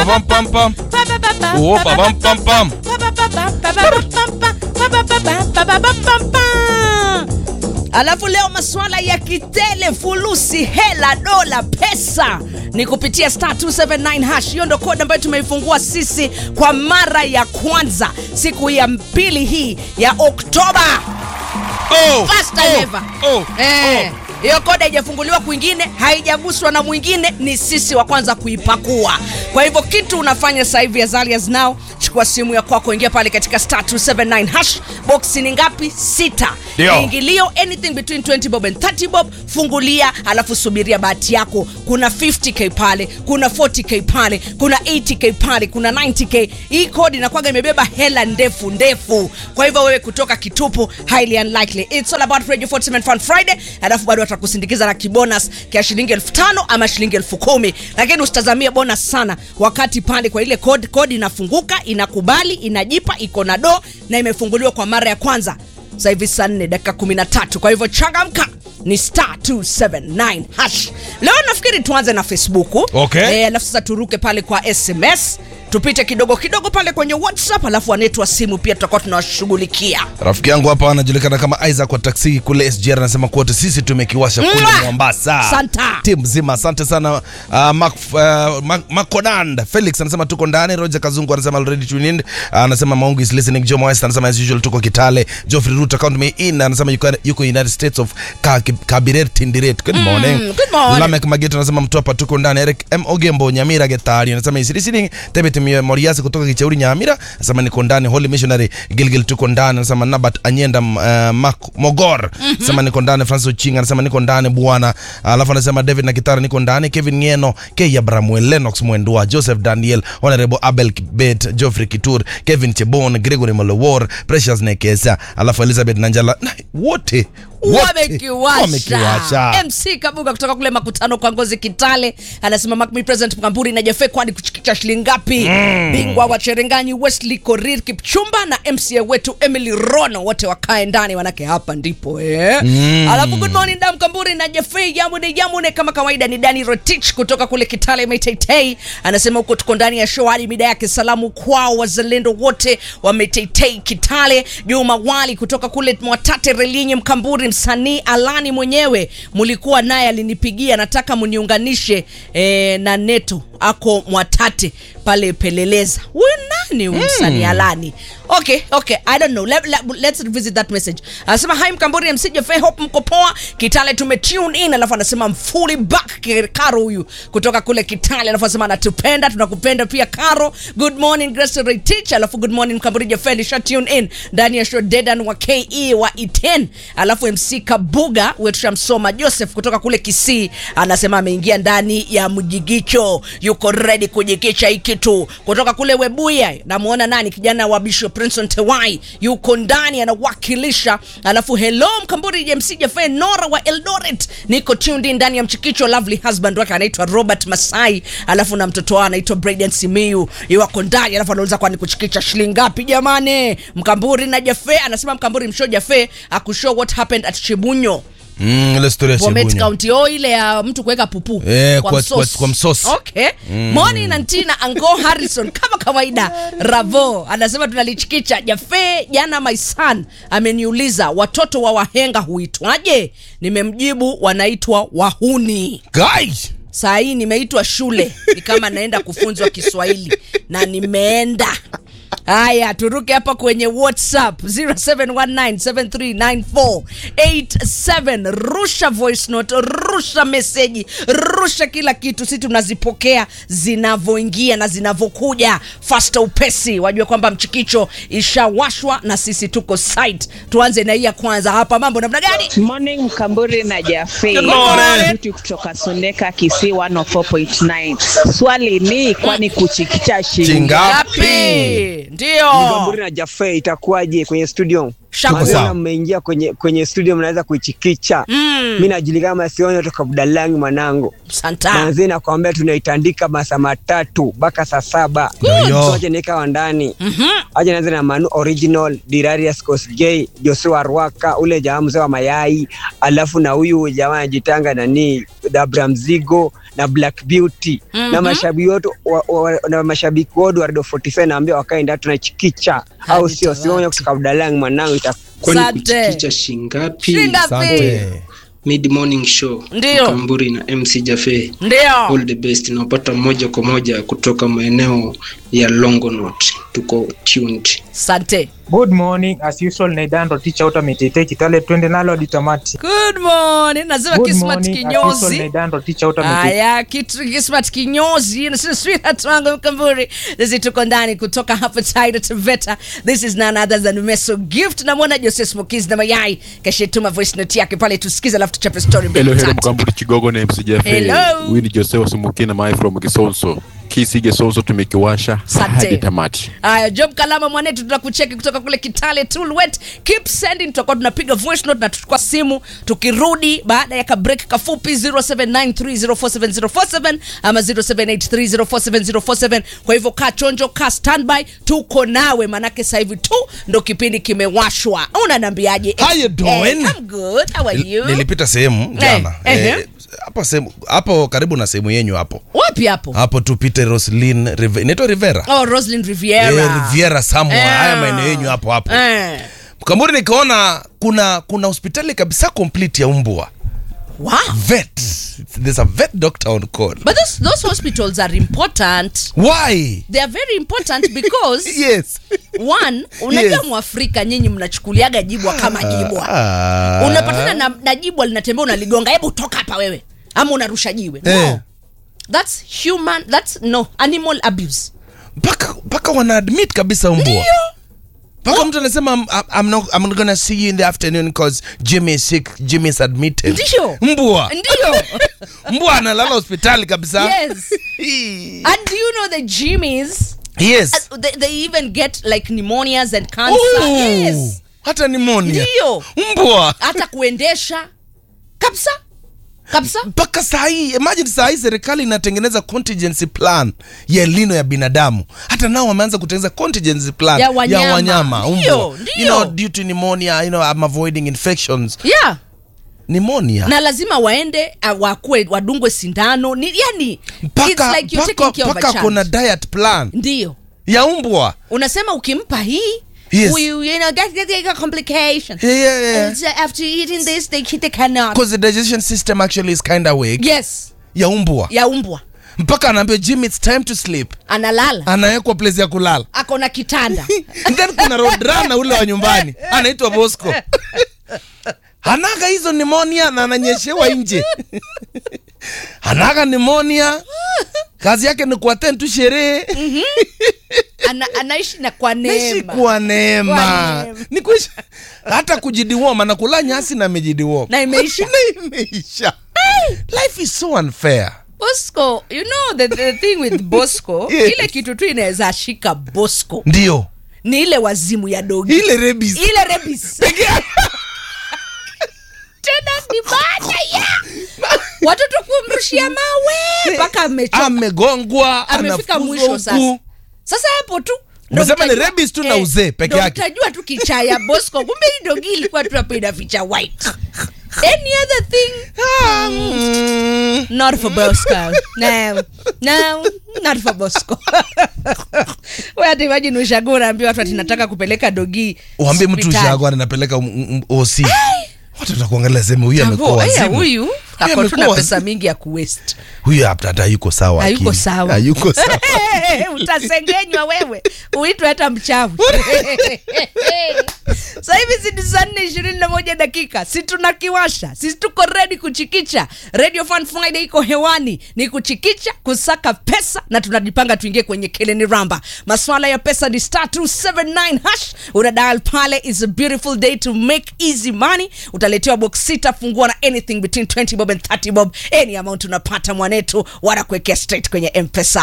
pam pam pam. Oh, pa pam pam pam. Alafu leo masuala ya kitele, fulusi, hela, dola, pesa ni kupitia star 279 hash. Hiyo ndo kodi ambayo tumeifungua sisi kwa mara ya kwanza siku ya pili hii ya Oktoba. Oh, First time oh, ever. oh, Eh, hiyo kodi haijafunguliwa kwingine, haijaguswa na mwingine, ni sisi wa kwanza kuipakua. Kwa hivyo kitu unafanya sasa hivi as early as now, chukua simu ya kwako, ingia pale katika star 279 hash. Box ni ngapi? Sita. Ndio. Ingilio anything between 20 bob and 30 bob, fungulia alafu subiria bahati yako. Kuna 50k pale, kuna 40k pale, kuna 80k pale, kuna 90k. Hii kodi inakuwaga imebeba hela ndefu ndefu. Kwa hivyo wewe kutoka kitupu, highly unlikely. It's all about Radio 47 Fun Friday. Alafu bado watakusindikiza na kibonus kia shilingi elfu tano ama shilingi elfu kumi lakini usitazamie bonus sana wakati pale kwa ile kodi kodi inafunguka inakubali inajipa iko na do na imefunguliwa kwa mara ya kwanza sasa hivi saa 4 dakika 13 kwa hivyo changamka ni star 279 hash leo nafikiri tuanze na facebook Okay. Eh, alafu sasa turuke pale kwa sms tupite kidogo kidogo pale kwenye whatsapp alafu wanetu wa simu pia tutakuwa tunawashughulikia Rafiki yangu hapa anajulikana kama Isaac wa taksi kule SGR anasema kuwa wote sisi tumekiwasha kule Mwah! Mombasa. Santa. Timu mzima asante sana. Uh, Mac, uh, Mac, Maconand Felix anasema tuko ndani. Roger Kazungu anasema already tuned in. Uh, anasema Maungu is listening. Jomo West anasema as usual tuko Kitale. Geoffrey Root account me in anasema yuko, yuko United States of Ka- Kabiret Tindiret. Good morning. good morning. Lamek Mageto anasema mtopa tuko ndani. Eric M Ogembo Nyamira Getari anasema is listening. Tebet Moriasi kutoka Kichauri Nyamira anasema niko ndani. Holy Missionary Gilgil tuko ndani anasema Nabat Anyenda uh, Mak- Mogor anasema niko ndani. Francis Ochinga anasema niko ndani bwana. Alafu anasema David na Kitara niko ndani. Kevin Ngeno, K Abramuel, Lennox Mwendwa, Joseph Daniel, Honorable Abel Kibet, Geoffrey Kitur, Kevin Chebon, Gregory Molowor, Precious Nekesa, alafu Elizabeth Nanjala na wote wote wamekiwasha wamekiwasha. mc kabuga kutoka kule makutano kwa ngozi kitale anasema Mark me present mkamburi na jefe kwani kuchikicha shilingi ngapi bingwa wa cherenganyi wesley korir kipchumba na mca wetu emily rono wote wakae ndani manake hapa ndipo eh. alafu good morning dam kamburi na jefe yamune yamune kama kawaida ni dani rotich kutoka kule kitale metetei anasema huko tuko ndani ya show hadi mida yake salamu kwao wazalendo wote wa metetei kitale juma wali kutoka kule mwatate relinye mkamburi msanii alani mwenyewe mulikuwa naye alinipigia nataka muniunganishe eh, na neto ako mwatate pale peleleza huyu nani huyu msanii alani okay okay i don't know let, let, let's revisit that message anasema hi mkamburi msije fe hope mko poa kitale tume tune in alafu anasema I'm fully back karo huyu kutoka kule kitale alafu anasema anatupenda tunakupenda pia karo good morning grace Ray teach alafu good morning mkamburi jefe nisha tune in ndani ya show dedan wa ke wa iten alafu mc kabuga wetu shamsoma joseph kutoka kule kisii anasema ameingia ndani ya mjigicho yuko ready kujikicha hii kitu kutoka kule webuya namuona nani kijana wa bishop princeton tewai yuko ndani anawakilisha alafu hello mkamburi jmc jafe nora wa eldoret niko tuned in ndani ya mchikicho lovely husband wake anaitwa robert masai alafu na mtoto wao anaitwa braden simiu iwako ndani alafu anauliza kwani kuchikicha shilingi ngapi jamani mkamburi na jafe anasema mkamburi msho jafe akushow what happened at chibunyo Mm, ile story ya Bomet Shibunya. County oh, ile ya mtu kuweka pupu Eh, kwa- msosi. kwa- kwa msosi. okay Moni na Ntina Ango Harrison kama kawaida Ravo anasema tunalichikicha Jafe jana my son ameniuliza watoto wa wahenga huitwaje nimemjibu wanaitwa wahuni Guys. saa hii nimeitwa shule ni kama naenda kufunzwa kiswahili na nimeenda haya turuke hapa kwenye whatsapp 0719739487 rusha voice note rusha meseji rusha kila kitu si tunazipokea zinavyoingia na zinavyokuja fasta upesi wajue kwamba mchikicho ishawashwa na sisi tuko site tuanze na hii ya kwanza hapa mambo namna gani Morning Mkamburi na Jafe. Good morning. Mtu kutoka Soneka Kisii 104.9. Swali ni kwani kuchikicha shilingi Chinga. ngapi ndio Mkamburi na Jafe itakuwaje kwenye studio? Shako. Tuko Maana sawa. mmeingia kwenye kwenye studio mnaweza kuichikicha. Mm. Mimi najulikana kama Sionyo toka Budalangi mwanangu. Santa. Manzi nakwambia tunaitandika masaa matatu mpaka saa saba. Ndio. Sote nika wa ndani. Aje naanza na Manu Original, Dirarius Kosgei, Joshua Rwaka, ule jamaa mzee wa mayai, alafu na huyu jamaa anajitanga nani, Dabra Mzigo na Black Beauty na mashabiki wote wa, wa, na mashabiki wote wa Radio 47 naambia wakae ndani tunachikicha, au sio? Hadi Sionyo kutoka Budalangi mwanangu ita kwani Asante. kuchikicha shingapi Shingapi? Asante. mid morning show Ndio. kamburi na mc jafe Ndio. all the best napata moja kwa moja kutoka maeneo ya longonot tuko tuned Sante. Good morning as usual Naidando teacher out ametete Kitale twende nalo hadi tamati. Good morning. Nasema Good Kismat morning as usual kinyozi. Naidando teacher out ametete. Haya, kitu Kismat kinyozi. Nasema sweetheart wangu mkamburi. Sisi tuko ndani kutoka hapa Taita Taveta. This is none other than Meso Gift. Namwona Jose Smokies na mayai. Kashetuma voice note yake pale tusikize alafu tuchape story mbili Hello, hello, tatu. Mkamburi Kigogo na MC Jeff. Hello. Huyu ni Jose wa Sumukina Mai from Kisonso. Kisi Kisonso tumekiwasha Asante. hadi tamati. Haya, Job Kalama mwanetu, tutakucheki kutoka kule Kitale Tulwet. Keep sending, tutakuwa tunapiga voice note na tuchukua simu tukirudi baada ya kabreak kafupi 0793047047 ama 0783047047. Kwa hivyo kaa chonjo, kaa standby, tuko nawe, manake sasa hivi tu ndo kipindi kimewashwa. Unaniambiaje? How you doing? Eh, I'm good. How are you? nilipita sehemu jana Eh, Eh, ehe. hapo sehemu hapo karibu na sehemu yenyu hapo Wapi hapo? hapo tupite Roslyn Rive- inaitwa Rivera Oh, Roslyn Riviera. Eh, Riviera somewhere Eh. haya maeneo yenyu hapo hapo Eh. Mkamburi nikaona kuna kuna hospitali kabisa complete ya umbwa Wow. vet there's a vet doctor on call But those, those hospitals are important. why They are very important because yes one unajua Yes. mwafrika nyinyi mnachukuliaga jibwa kama jibwa Ah. unapatana na, na jibwa linatembea unaligonga hebu toka hapa wewe ama unarusha jiwe no. Eh. that's human that's no animal abuse mpaka mpaka wana admit kabisa umbwa mpaka mtu anasema I'm, I'm, not, I'm not gonna see you in the afternoon cause Jimmy is sick Jimmy is admitted Ndio. mbwa ndio mbwa analala hospitali kabisa yes and do you know the jimmies yes uh, they, they even get like pneumonias and cancer Ooh, yes hata nimonia Ndio. mbwa hata kuendesha kabisa kabisa mpaka saa hii imagine saa hii serikali inatengeneza contingency plan ya elino ya binadamu hata nao wameanza kutengeneza contingency plan Ya wanyama. ya wanyama Ndio, umbwa ndio. you know due to pneumonia you know I'm avoiding infections yeah pneumonia na lazima waende uh, wakue wadungwe sindano ni yani it's mpaka like you're mpaka taking care of a mpaka child. kuna diet plan ndio ya umbwa unasema ukimpa hii Yes. huyu you know get, get, get complication Yeah, yeah, yeah. And, uh, after eating this they, they cannot because the digestion system actually is kind of weak yes ya umbwa ya umbwa mpaka anaambia jim it's time to sleep analala anawekwa place ya kulala ako na kitanda And then kuna rodrana ule wa nyumbani anaitwa bosco anaga hizo nimonia na ananyeshewa nje anaga nimonia kazi yake ni kuaten tu sherehe Ana, anaishi na kwa naishi neema kwa neema Kwa neema. ni kuishi hata kujidiwoma na kula nyasi na amejidiwoma na imeisha na imeisha life is so unfair bosco you know the, the thing with bosco Yes. ile kitu tu inaweza shika bosco ndio ni ile wazimu ya dogi ile rebis ile rebis tena ni baada ya watoto kumrushia mawe mpaka amechoka amegongwa amefika anafuzwa mwisho sasa huku. sasa hapo tu ndo Umesema ni utajua- rabies tu na eh, uzee peke ndo yake. utajua tu kichaa ya bosco kumbe hii dogi ilikuwa tu hapo inaficha white any other thing Ah, mm. not for bosco no no not for bosco we hata imagine ushago unaambia watu ati nataka kupeleka dogi uambie mtu hospitali. ushago anapeleka oc watu watakuangalia sema huyu amekuwa Avo, aya, wazimu huyu ako tu amekuwa na wazimu. pesa mingi ya kuwest huyu hata hata hayuko sawa hayuko akili. sawa hayuko sawa utasengenywa wewe uitwe hata mchavu sa hivi si ni saa nne ishirini na moja dakika si tunakiwasha si tuko redi kuchikicha radio fun friday iko hewani ni kuchikicha kusaka pesa na tunajipanga tuingie kwenye keleni ramba maswala ya pesa ni star 279 hash una dial pale is a beautiful day to make easy money utaletewa box sita fungua na anything between 20 bob and 30 bob any amount unapata mwanetu wanakuwekea straight kwenye mpesa